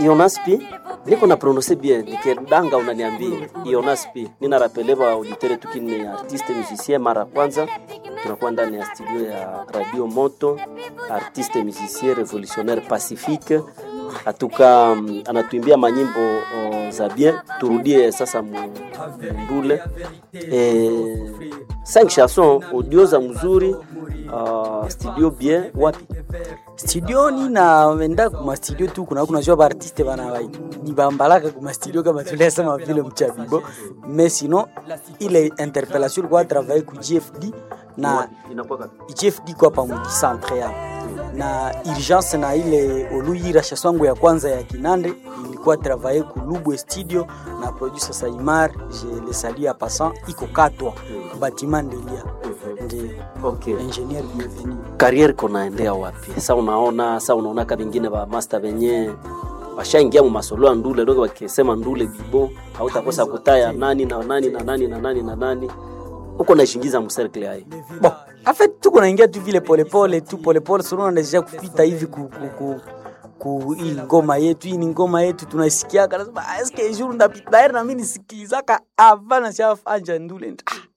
Ionaspi niko na prononce bien nikidanga unaniambia Ionaspi nina rapele ba auditeur tukini artiste musicien mara kwanza tunakuwa ndani ya studio ya Radio Moto artiste musicien revolutionnaire pacifique atuka um, anatuimbia manyimbo uh, za bien turudie sasa mundule eh, cinq chansons audio za mzuri uh, studio bien wapi studioni na wenda kuma studio tu kuna kunajua baartiste bana ni bambalaka kuma studio kama tuliasema vile mchabibo mais sinon ile interpellation ilikuwa travailler ku GFD na inakuwa kapi GFD kwa pamoja centre ya na urgence na ile oluyira shaswangu ya kwanza ya Kinande ilikuwa travailler ku Lubwe studio na producer Saimar je le salue à passant iko katwa bâtiment Ndelia ndio okay ingénieur bienvenu kariere konaendea wapi sa unaona sa unaona ka vingine ba master venye washaingia mu masolo ya ndule dogo wakisema ndule bibo hautakosa kutaya nani na nani na nani na nani na nani uko naishingiza mserkle hai bon en fait tuko naingia tu vile polepole tu polepole sunona deja kupita hivi ku, ku, ku, ku hii ngoma yetu hii ni ngoma yetu tunaisikiaka nasema "Ah, eske jour ndapita daire na mimi nisikilizaka avant na anja ndule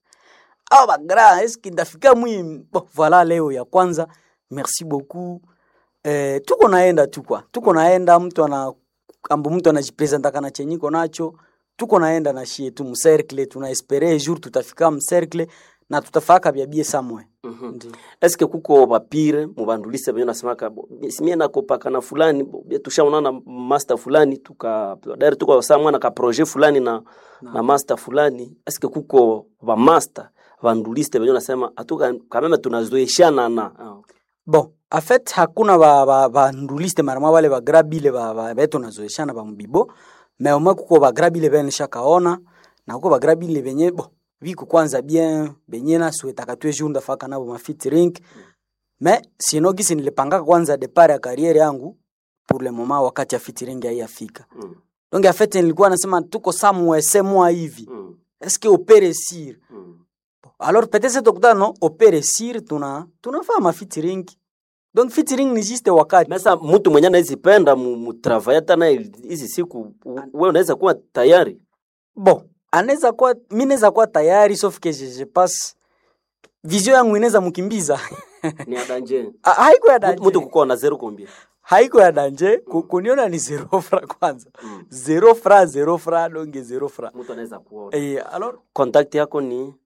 ah awa bagra eske ndafika mwi bon voilà leo ya kwanza merci beaucoup eh, tuko naenda tu kwa tuko naenda mtu ana ambo mtu anajipresentaka na chenyiko nacho tuko naenda na shie tu mcercle tunaespere jour tutafika mcercle na tutafaka byabie samwe Ndi. eske kuko bapire mubandulise benye nasemaka bo, simie nakopaka na fulani bo, bie tushaonana na master fulani tuka daire tuko saa mwana ka projet fulani na, na master fulani eske kuko ba master banduliste benye nasema atuka kameme tunazoeshana na ah, bon en fait hakuna ba, ba, ba nduliste marama wale bagrabile ba, ba, beto nazoeshana ba mbibo me omwe kuko bagrabile bene shakaona na kuko bagrabile benye bon biko kwanza bien benye nasuetaka tue jour ndafaka nabo ma featuring me sino gisi nilipangaka kwanza depart ya carrière yangu pour le moment wakati ya featuring haiyafika mm, donc en fait nilikuwa nasema tuko samwe semwa hivi mm, est-ce que opere sir mm. alors peut-être tokutana no opere sir tuna tunafaa ma featuring donc featuring ni juste wakati Mesa mtu mwenye anaezipenda mutravaye hata naye hizi siku u- wewe unaweza kuwa tayari bon anaweza kuwa mi naweza kuwa tayari sauf que je, je passe vision yangu inaweza mkimbiza ni adanje Ha- haiko ya mtu mtu danje kukoa na zero kombia haiko ya danje ku- kuniona ni zero fra kwanza Mm. zero fra zero fra donge zero fra mtu anaweza kuona eh, alors contact yako ni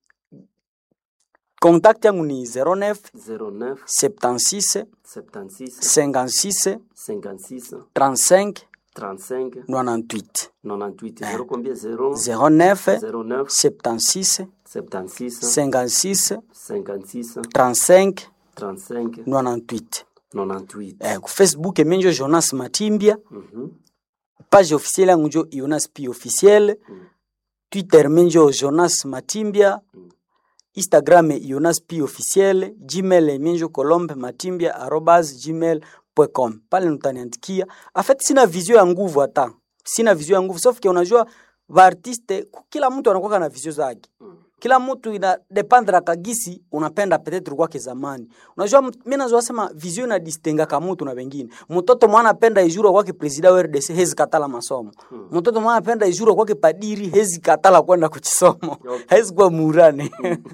contact yangu ni 09 09 76 76 56 56 35 35 98 98 zero combien 0 09 09 76 76 56 56 35 35 98 98 eh, ku facebook emenjo jonas matimbia Mhm. page officielle yangu njo jonas p officiel Mm. twitter menjo jonas matimbia Mm. instagram jonas p officiel gmail menjo colombe matimbia arobas gmail com pale nutaniandikia afet sina vizio ya nguvu hata sina vizio ya nguvu sauf que unajua vaartiste ku- kila mtu anakuwa na vizio zake Mm. kila mtu ina dependre kagisi unapenda petetre kwake zamani unajua mt- mi nazoa sema vizio inadistengaka mutu na wengine mtoto mwana apenda ijuro kwake presida wa RDC hezi katala masomo Mm. mtoto mwana apenda ijuro kwake padiri hezi katala kwenda kuchisomo Okay. hezi kuwa murane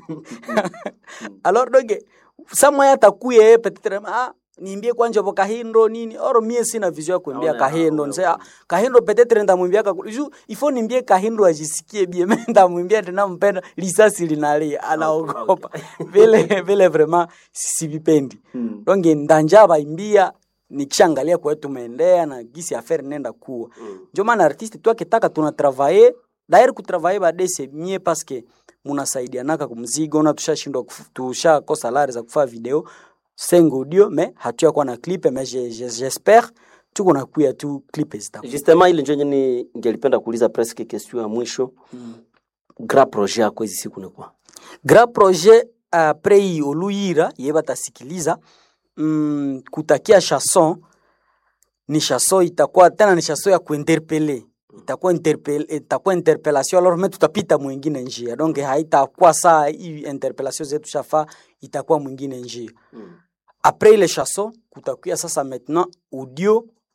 alors doge samwa atakuye yeye petetre ah niimbie kwanja bo kahindo nini oro mie sina vizio ya kuimbia Naona, kahindo naona, nse ah, kahindo petetre ndamwimbiaka ku- ju ifo nimbie kahindo ajisikie bie me ndamwimbia tena mpenda lisasi linalia anaogopa vile vile vraiment sivipendi Mm. donge ndanja baimbia nikishangalia kwetu tumeendea na gisi affaire nenda kuwa Mm. njo maana artiste tu akitaka tuna travailler daire kutravailler badese mie paske munasaidianaka kumzigo na tushashindwa kufu- tushakosa lare za kufaa video sengo audio me hatuya kuwa na clip me je- je- j'espère tuko na kuya tu clip zitakuwa justement ile njo nyeni ngelipenda kuuliza presque question ya mwisho grand projet yako hizi siku ni kwa grand projet apres hii oluyira ye batasikiliza mm, kutakia chanson ni chanson itakuwa tena ni chanson ya kuinterpele itakuwa interpel, itakuwa interpellation alors me tutapita mwingine njia donc haitakuwa saa hii interpellation zetu shafa itakuwa mwingine njia mm. apres ile chanson kutakuya sasa maintenant audio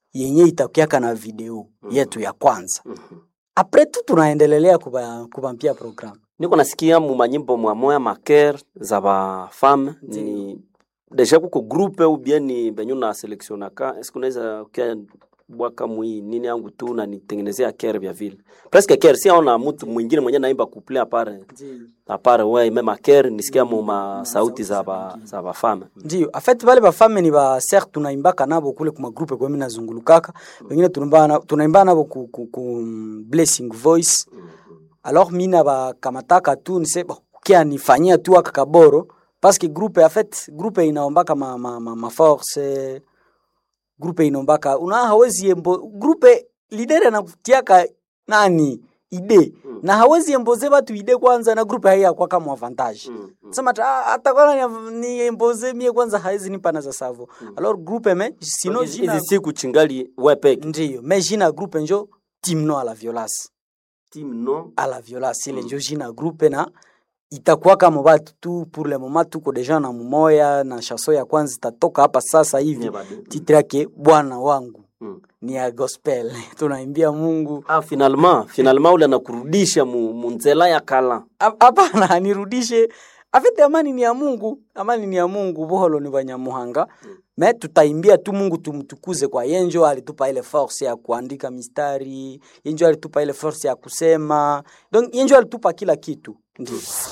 yenye itakiaka na video yetu ya kwanza Mhm. apres tu tunaendelelea kuba- kubampia programu niko nasikia mu manyimbo mwamoya maker za bafame ni deja kuko groupe ou bien ni benyu na selectionaka eske unaweza kia bwaka mwi nini yangu tu na nitengenezea ker vya vile presque ker si aona mtu mwingine mwenye naimba couple apare apare we meme ker nisikia mu ma sauti za ba za bafame ndio afet bale bafame ni ba ser tunaimbaka nabo kule kuma groupe kwa mimi nazungulukaka wengine tunaimba na- tunaimba nabo ku, ku, ku mm, blessing voice alors mi nabakamataka tu nise bo, kia nifanyia tu aka kaboro parce que groupe en fait groupe inaombaka ma, ma, ma, ma force groupe inaombaka una hawezi embo groupe leader anakutiaka nani ide Mm. na hawezi emboze batu ide kwanza na groupe haiya kwa kama avantage Mm, mm. sema ta ah, hata kwana ni, ni emboze mie kwanza hawezi nipa na za savo alors groupe me sino Hizi- jina hizi siku chingali we peke ndio me jina groupe njo team no à la violence team no à la violence ile njo jina groupe na itakuwa kama batu tu pour le moment tuko deja na mumoya na chanson ya kwanza itatoka hapa sasa hivi Nye bado. titre yake bwana wangu Mm. ni ya gospel tunaimbia mungu ah finalement finalement ule anakurudisha mu, mu nzela ya kala Hap- hapana nirudishe afite amani ni ya mungu amani ni ya mungu buholo ni banyamuhanga me tutaimbia tu mungu tumtukuze kwa yenjo alitupa ile force ya kuandika mistari yenjo alitupa ile force ya kusema donc yenjo alitupa kila kitu ndio